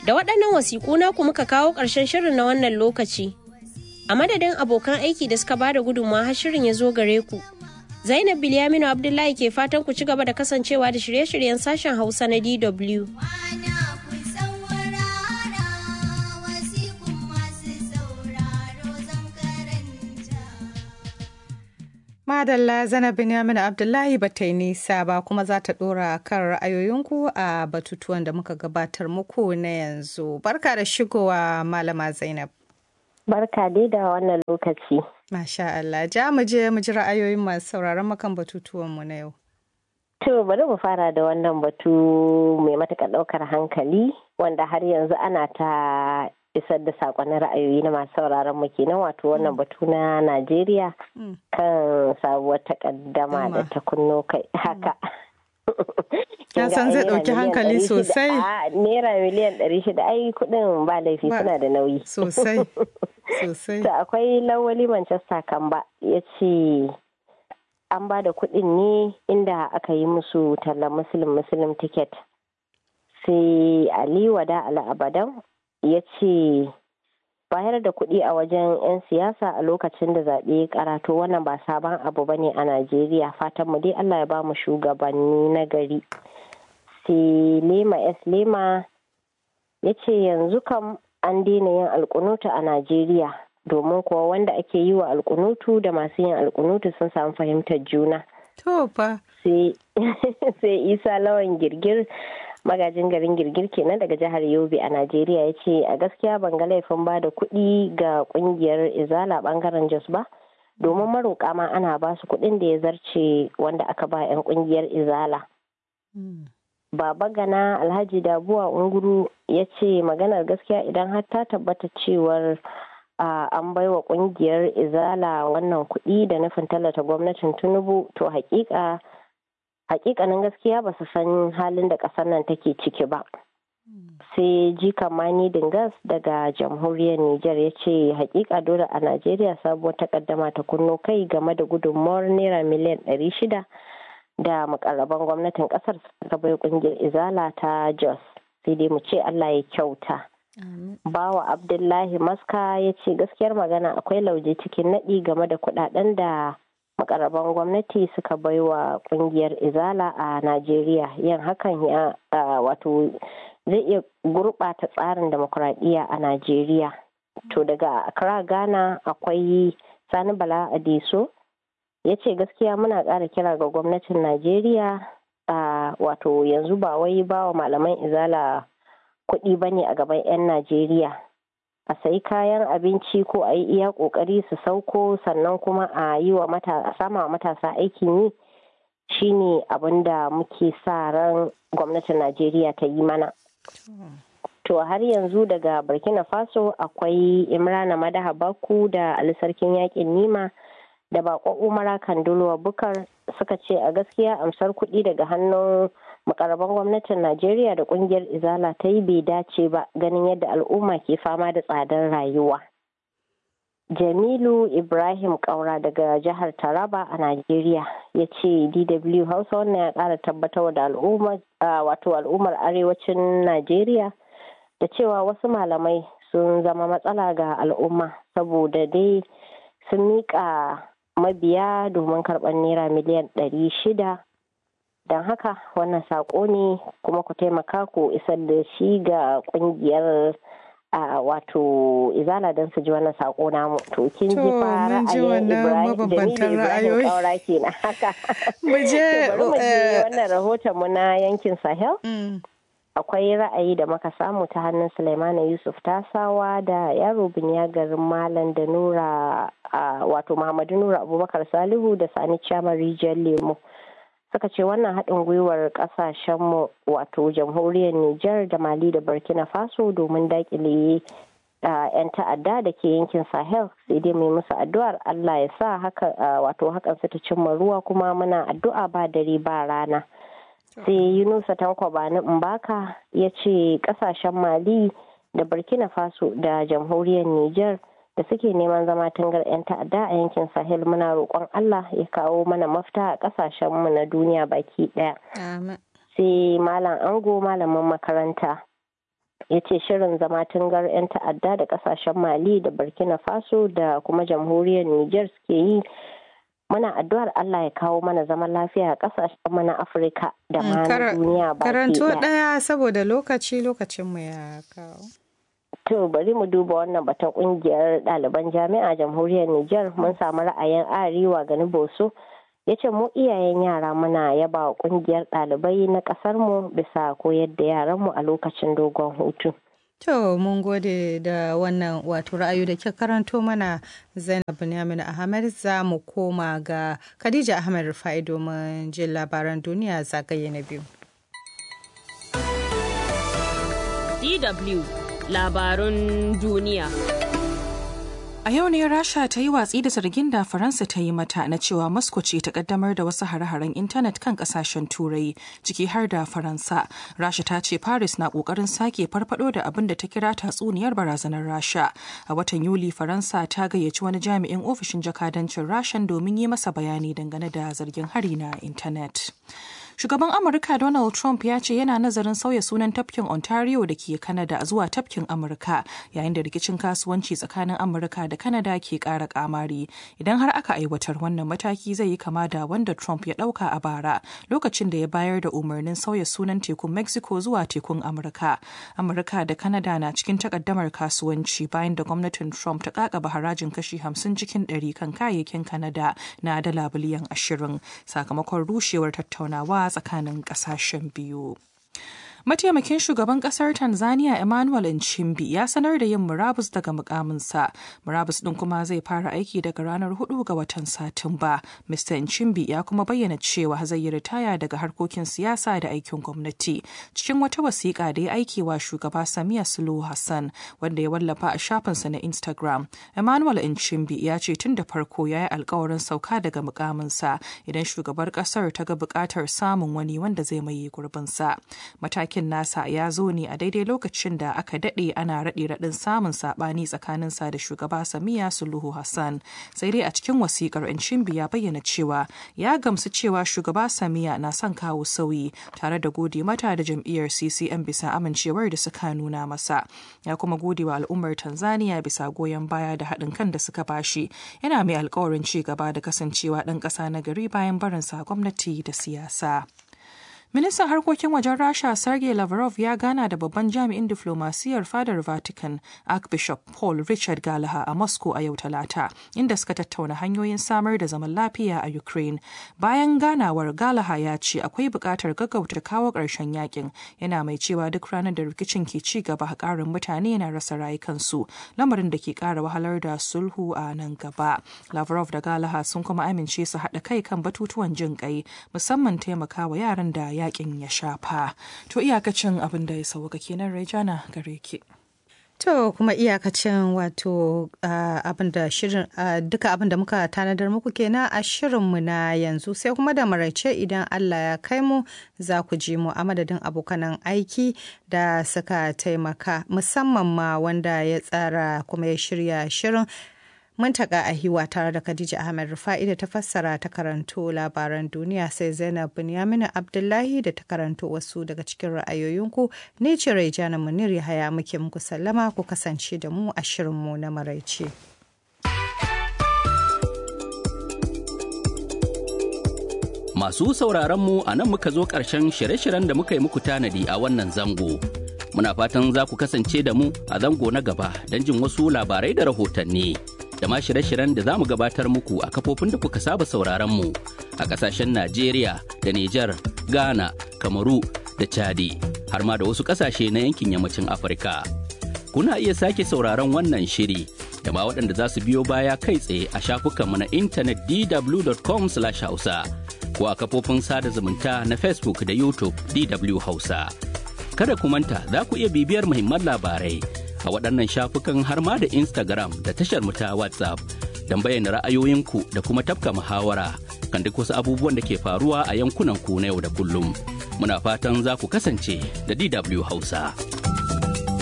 Da waɗannan wasiƙu naku muka kawo ƙarshen shirin na wannan lokaci. A madadin abokan aiki da suka bada gudunmawa har shirin ya zo gare ku. Zainab Bilyaminu Abdullahi ke fatan ku ci gaba da kasancewa da shirye-shiryen sashen Hausa na DW. Madalla Zainab Binyamin Abdullahi ba ta yi nisa ba kuma za ta ɗora kan ra'ayoyinku a batutuwan da muka gabatar muku na yanzu. Barka da shigowa Malama Zainab. Barka dai da wannan lokaci. Masha Allah, ja mu je mu ji ra'ayoyin masu sauraron makan batutuwanmu na yau. To bari mu fara da wannan batu mai matuƙar ɗaukar hankali wanda har yanzu ana ta isar da sakonnin ra'ayoyi na masu sauraron mu kenan wato wannan batu na Najeriya kan sabuwar takaddama da ta kunno kai haka. Ya san zai ɗauki hankali sosai. Naira miliyan ɗari shida ai kuɗin ba laifi suna da nauyi. Sosai. Sosai. To akwai lawali Manchester Kamba ya ce an ba da kuɗin ne inda aka yi musu tallan musulun musulun ticket. Sai Ali Wada Ala Abadan ya ce bayar da kuɗi a wajen 'yan siyasa a lokacin da zaɓe karatu wannan ba sabon abu ba ne a najeriya fatan mu dai allah ya ba mu shugabanni na gari sai lema s lema ya ce yanzu kam an daina yin alkunutu a najeriya domin kuwa wanda ake yi wa alkunutu da masu yin alkunutu sun samu fahimtar juna to fa sai isa lawan girgir magajin garin girgir kenan daga jihar yobe a najeriya ya ce a gaskiya ban ga laifin ba da kuɗi ga ƙungiyar izala bangaren jos ba domin maroƙa ma ana ba su kuɗin da ya zarce wanda aka ba 'yan ƙungiyar izala baba gana alhaji dabuwa unguru ya ce maganar gaskiya idan har ta tabbata cewar an baiwa ƙungiyar izala wannan kuɗi da nufin tallata gwamnatin tinubu to hakika hakikanin gaskiya ba su san halin da ƙasar nan take ciki ba sai jika mani dingas daga jamhuriyar niger ya ce hakika dole a najeriya sabuwar takaddama ta kunno kai game da gudunmawar naira miliyan 600 da makarraban gwamnatin kasar suka bai kungiyar izala ta jos sai dai mu ce allah ya kyauta bawa abdullahi maska ya ce gaskiyar magana akwai lauje cikin naɗi game da kuɗaɗen da makaraban gwamnati suka baiwa kungiyar izala a najeriya yin hakan ya wato zai iya gurɓata tsarin demokuraɗiyya a najeriya to daga accra ghana akwai sani bala adiso ya ce gaskiya muna ƙara kira ga gwamnatin najeriya wato yanzu ba wai ba wa malaman izala kuɗi ba ne a gaban 'yan najeriya a sayi kayan abinci ko a yi iya kokari su sauko sannan kuma a yi wa sama wa matasa aikin yi shine abin da muke sa ran gwamnatin najeriya ta yi mana to har yanzu daga burkina faso akwai imrana madaha baku da alisarkin yakin nima da bakon umara kandulwa bukar suka ce a gaskiya amsar kuɗi daga hannun makaraban gwamnatin najeriya da kungiyar izala ta yi bai dace ba ganin yadda al'umma ke fama da tsadar rayuwa jamilu ibrahim kaura daga jihar taraba a najeriya ya ce dw hausa wannan ya kara tabbatar da al'ummar wato al'ummar arewacin najeriya da cewa wasu malamai sun zama matsala ga al'umma saboda dai sun miƙa mabiya domin karɓar naira miliyan ɗari shida don haka wannan saƙo ne kuma ku taimaka ku isar da shi ga ƙungiyar a wato izala don su ji wannan saƙo namu to kin ji fa ra'ayin ibrahim ibrahim kaura kenan haka mu je wannan rahoton mu na yankin sahel akwai ra'ayi da muka samu ta hannun Sulaimana Yusuf Tasawa da yaro biniya garin Malam da Nura wato Muhammadu Nura Abubakar Salihu da Sani Chama Rijiyar Lemo. Suka ce wannan haɗin gwiwar ƙasashenmu wato jamhuriyar Nijar da Mali da Burkina Faso domin daƙile 'yan ta'adda da ke yankin Sahel sai dai mai musu addu'ar Allah ya sa haka wato hakan su ta cimma ruwa kuma muna addu'a ba dare ba rana. sai yunusa tanko bani mbaka ya ce kasashen mali da burkina faso da jamhuriyar niger da suke neman zama tungar 'yan ta'adda a yankin sahel muna roƙon allah ya kawo mana mafita a kasashenmu na duniya baki ɗaya sai malam ango malamin makaranta ya ce shirin zama tungar 'yan ta'adda da kasashen mali da burkina faso da kuma jamhuriyar niger suke yi muna addu'ar allah ya kawo mana zaman lafiya a kasashen mana afirka da ma na duniya baki karanto ɗaya saboda lokaci lokacinmu ya kawo To bari mu duba wannan batun kungiyar ɗaliban jami'a jamhuriyar Nijar mun samu ra'ayin Arewa gani Boso ya ce mu iyayen yara muna yaba wa kungiyar ɗalibai na ƙasar mu bisa koyar da yaran mu a lokacin dogon hutu. To mun gode da wannan wato ra'ayi da ke karanto mana Zainab Binyamin Ahmed za mu koma ga Khadija Ahmed Rufai domin jin labaran duniya zagaye na biyu. DW labarun duniya. A yau ne Rasha ta yi watsi da zargin da Faransa ta yi mata na cewa Moscow ce ta kaddamar da wasu hare-haren intanet kan kasashen Turai, ciki har da Faransa. Rasha ta ce Paris na kokarin sake farfado da abin da ta kira tatsuniyar barazanar Rasha. A watan Yuli, Faransa ta gayyaci wani jami'in ofishin jakadancin Rashan domin yi masa bayani dangane da zargin hari na intanet. Shugaban Amurka Donald Trump ya ce yana nazarin sauya sunan tafkin Ontario da ke Canada zuwa tafkin Amurka yayin da rikicin kasuwanci tsakanin Amurka da Canada ke ƙara kamari. Idan har aka aiwatar wannan mataki zai yi kama da wanda Trump ya ɗauka a bara lokacin da ya bayar da umarnin sauya sunan tekun Mexico zuwa tekun Amurka. Amurka da Canada na cikin takaddamar kasuwanci bayan da gwamnatin Trump ta kakaba harajin kashi 50 cikin 100 kan kayayyakin Canada na dala biliyan 20 sakamakon rushewar tattaunawa tsakanin kasashen biyu. Mataimakin shugaban kasar Tanzania Emmanuel Nchimbi ya sanar da yin murabus daga mukaminsa. Murabus din kuma zai fara aiki daga ranar 4 ga watan Satumba. Mr. Nchimbi ya kuma bayyana cewa zai yi ritaya daga harkokin siyasa da aikin gwamnati. Cikin wata wasiƙa da ya aiki wa shugaba Samiya Suluhu Hassan wanda ya wallafa a shafinsa na Instagram. Emmanuel Nchimbi ya ce tun da farko ya yi alkawarin sauka daga mukaminsa idan shugabar kasar ta ga buƙatar samun wani wanda zai maye gurbinsa. Matakin aikin nasa ya zo ne a daidai lokacin da aka daɗe ana raɗe raɗin samun saɓani tsakaninsa da shugaba Samiya Suluhu Hassan. Sai dai a cikin wasikar Nchimbi ya bayyana cewa ya gamsu cewa shugaba Samiya na son kawo sauyi tare da gode mata da jam'iyyar CCM bisa amincewar da suka nuna masa. Ya kuma gode wa al'ummar Tanzania bisa goyon baya da haɗin kan da suka bashi. Yana mai alkawarin ci gaba da kasancewa ɗan ƙasa na gari bayan barinsa gwamnati da siyasa. Ministan harkokin wajen Rasha Sergei Lavrov ya gana da babban jami'in diflomasiyyar fadar Vatican Archbishop Paul Richard Gallagher a Moscow a yau Talata, inda suka tattauna hanyoyin samar da zaman lafiya a Ukraine. Bayan ganawar Gallagher ya ce akwai buƙatar gaggauta kawo ƙarshen yakin, yana mai cewa duk ranar da rikicin ke ci gaba ƙarin mutane na rasa rayukansu, lamarin da ke ƙara wahalar da sulhu a nan gaba. Lavrov da Gallagher sun kuma amince su haɗa kai kan batutuwan jin ƙai, musamman taimakawa yaran da yakin ya shafa. To iyakacin abin da ya sauka kenan Rejana gare ki. To kuma iyakacin wato abin da shirin duka abin da muka tanadar muku kenan a shirinmu na yanzu sai kuma da maraice idan Allah ya kai mu za ku ji mu a madadin abokanan aiki da suka taimaka musamman ma wanda ya tsara kuma ya shirya shirin Muntaka a hiwa tare da Khadija Ahmed Rufa'i da ta fassara ta karanto labaran duniya sai Zainab Binyamina Abdullahi da ta karanto wasu daga cikin ra'ayoyinku ne ce Raijana Munir Yahaya muke muku sallama ku kasance da mu a shirinmu na maraice. Masu sauraron mu a nan muka zo ƙarshen shirye-shiryen da muka yi muku tanadi a wannan zango. Muna fatan za ku kasance da mu a zango na gaba don jin wasu labarai da rahotanni. da ma shirye-shiryen da za mu gabatar muku a kafofin da kuka saba sauraron mu a kasashen Najeriya da Nijar, Ghana, Kamaru da Chadi har ma da wasu kasashe na yankin yammacin Afirka. Kuna iya sake sauraron wannan shiri da ma waɗanda za su biyo baya kai tsaye a shafukanmu na intanet dw.com/hausa ko a kafofin sada zumunta na Facebook da YouTube DW Hausa. Kada ku manta za ku iya bibiyar muhimman labarai a waɗannan shafukan har ma da Instagram da tashar mu ta WhatsApp don bayyana ra'ayoyinku da kuma tafka muhawara kan duk wasu abubuwan da ke faruwa a yankunan ku na yau da kullum. Muna fatan za ku kasance da DW Hausa.